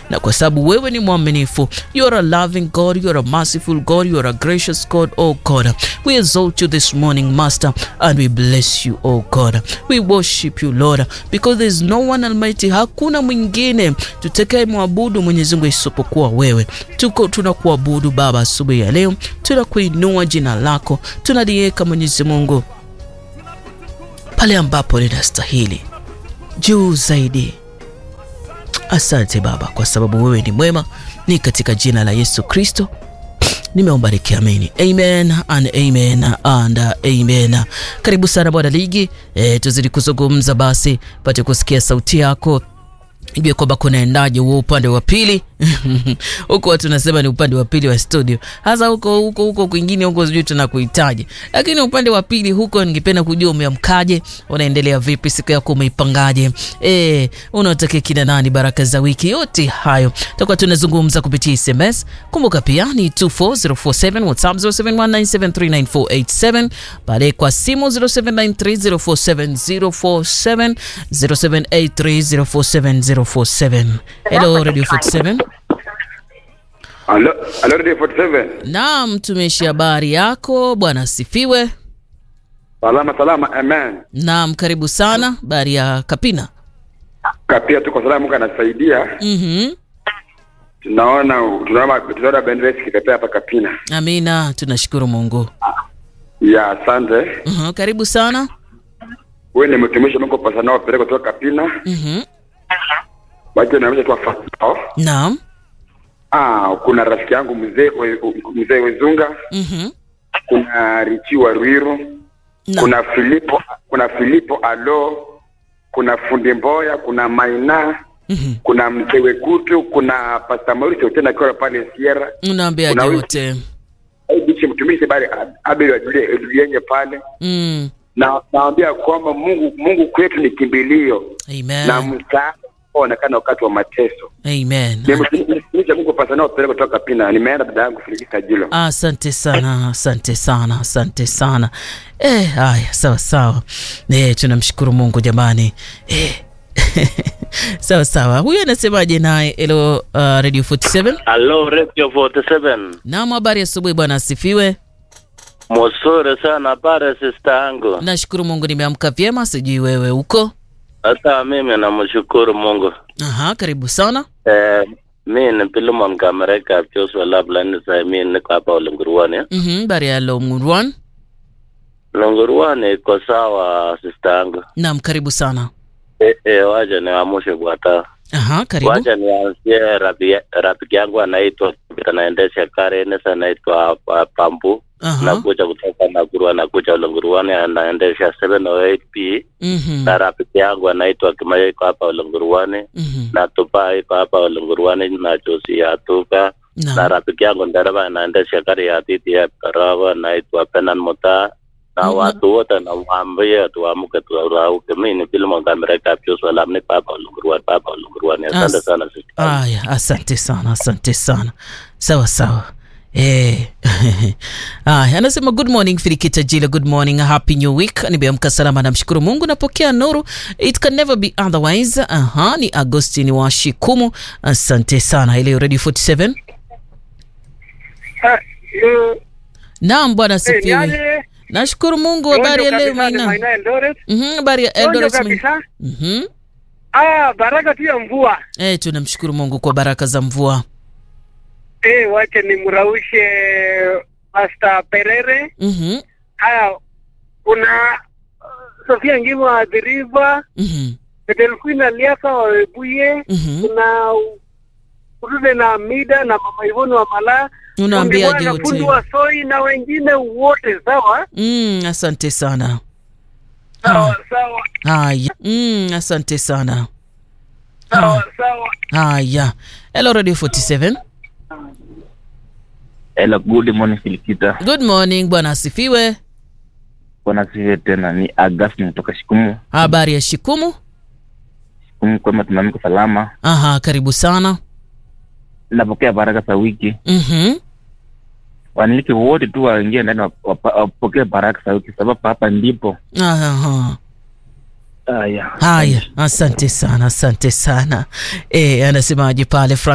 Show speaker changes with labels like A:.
A: na kwa sababu wewe ni mwaminifu. You are a loving God, you are a merciful God, you are a gracious God, oh God. We exalt you this morning, Master, and we bless you, oh God. We worship you, Lord, because there is no one almighty, hakuna mwingine tutakaye mwabudu Mwenyezi Mungu isipokuwa wewe. Tuko tunakuabudu Baba asubuhi ya leo, tunakuinua jina lako, tunaliweka Mwenyezi Mungu pale ambapo linastahili juu zaidi. Asante Baba kwa sababu wewe ni mwema, ni katika jina la Yesu Kristo nimeomba nikiamini, amen and amen and amen. Karibu sana bwana ligi e, tuzidi kuzungumza basi, pate kusikia sauti yako ijue kwamba kunaendaje huo upande wa pili huko watu nasema ni upande wa pili wa studio, hasa huko huko huko kwingine huko sijui tunakuhitaji, lakini upande wa pili huko ningependa kujua umeamkaje, unaendelea vipi, siku yako umeipangaje? Eh, unatakia kina nani baraka za wiki? Yote hayo tutakuwa tunazungumza kupitia SMS. Kumbuka pia ni 24047 WhatsApp 0719739487 pale kwa simu 0793047047 0783047047. Hello Radio 47.
B: Halo, halo Radio 47.
A: Naam, tumeshi habari yako bwana, asifiwe.
B: Salama salama, amen.
A: Naam, karibu sana. Habari ya Kapina?
B: Kapia tuko salama, Mungu anasaidia.
A: Mhm.
B: Tunaona tunaona tunaona bendera ikipepea hapa Kapina.
A: Amina, tunashukuru Mungu.
B: Ya, asante.
A: Mhm, karibu sana.
B: Wewe ni mtumishi wa Mungu pasa nao peleka kutoka Kapina.
A: Mhm.
B: Waje na mimi tu afao.
A: Naam.
B: Ah, kuna rafiki yangu mzee we- mzee Wezunga,
A: Mhm.
B: kuna Richi wa Ruiru,
A: Naam.
B: kuna Filipo kuna Filipo Alo, kuna Fundi Mboya, kuna Maina,
A: Mhm.
B: kuna mzee Wekutu, kuna Pastor Mauricio tena akiwa pale Sierra.
A: Unaambiaje
B: Kuna wiki-
A: wote?
B: bichi mtumishi bali Abel wa Julia Julienye pale
A: Mm.
B: na naambia kwamba Mungu Mungu kwetu ni kimbilio na
A: Amen.
B: msaada onekana wakati wa mateso.
A: Amen.
B: Nimtumishi Mungu pasa nao peleka kutoka Pina. Nimeenda dada yangu Filikita Jilo.
A: Asante sana, asante sana, asante sana. Eh, haya, sawa sawa. Eh, tunamshukuru Mungu jamani. Eh. sawa sawa. Huyu anasemaje naye? Hello, uh, Radio 47.
C: Hello, Radio 47.
A: Naam, habari asubuhi bwana, asifiwe.
C: Mzuri sana pale sister yangu.
A: Nashukuru Mungu nimeamka vyema, sijui wewe uko?
C: Hata mimi namshukuru Mungu.
A: Aha, karibu sana.
C: Eh, mi ni Pilimon Kamereka Joshua Labla ni sa mi niko hapa Ulunguruani.
A: Mhm, habari ya Lomurwan.
C: Ulunguruani iko sawa sister yangu.
A: Naam, karibu sana.
C: Eh, eh, wacha niwamushe bwata.
A: Aha, karibu.
C: Wacha nianzie rabi- rafiki yangu anaitwa anaendesha gari nesa anaitwa uh, Pambu.
A: Aha.
C: Nakuja kutoka Nakuru anakuja Ulunguruani anaendesha 708P.
A: Mhm.
C: na rafiki yangu anaitwa Kimayo iko hapa Ulunguruani
A: Mhm.
C: na Tupa iko hapa Ulunguruani na Josi ya Tuka na
A: Naam.
C: rafiki yangu dereva anaendesha gari ya TTF Karawa anaitwa Penan Muta na
A: Mhm.
C: watu wote nawaambia tuamke turauke. Mimi ni Filimon Kamereka Joshua Lam ni hapa Ulunguruani hapa Ulunguruani. Asante
A: As-
C: sana sisi.
A: Aya, asante sana, asante sana. Sawa sawa. Eh. Aya, anasema good morning Filikita Jila, good morning, happy new week. Nimeamka salama, namshukuru Mungu, napokea nuru. It can never be otherwise. Aha, ni Agostini wa Shikumu. Asante sana. Ile Radio 47. Naam bwana asifiwe. Nashukuru Mungu, habari ya leo Maina. Mhm, habari ya Eldoret Maina.
D: kabisa.
A: Mhm.
D: Ah, baraka tu ya mvua.
A: Eh, tunamshukuru Mungu kwa baraka za mvua.
D: Eh, wache nimraushe Pastor Perere.
A: Mhm.
D: Haya, kuna uh, Sofia Ngimo wa The River,
A: Mhm.
D: Delphine Aliaka wa Webuye,
A: Mhm.
D: kuna Urude na Mida na Mama Ivoni wa Mala,
A: Unaambiaje
D: Fundi Bwana,
A: wote?
D: Fundi wa Soi na wengine wote sawa?
A: Mm, asante sana.
D: Sawa sawa.
A: Haya. Mm, asante sana.
D: Sawa sawa.
A: Haya. Hello Radio 47.
E: Hello, good morning Filikita.
A: Good morning, bwana asifiwe.
E: Bwana siwe tena, ni Agasti kutoka Shikumu.
A: Habari ya Shikumu?
E: Shikumu kwema, tumeamka salama.
A: Aha, karibu sana.
E: Napokea baraka za wiki.
A: Mhm.
E: Waniliki wote tu waingie ndani wap- wapa- wapokee baraka za wiki, sababu hapa ndipo.
A: Aha.
E: Haya,
A: Haya, asante sana, asante sana. Eh, anasemaje pale Frank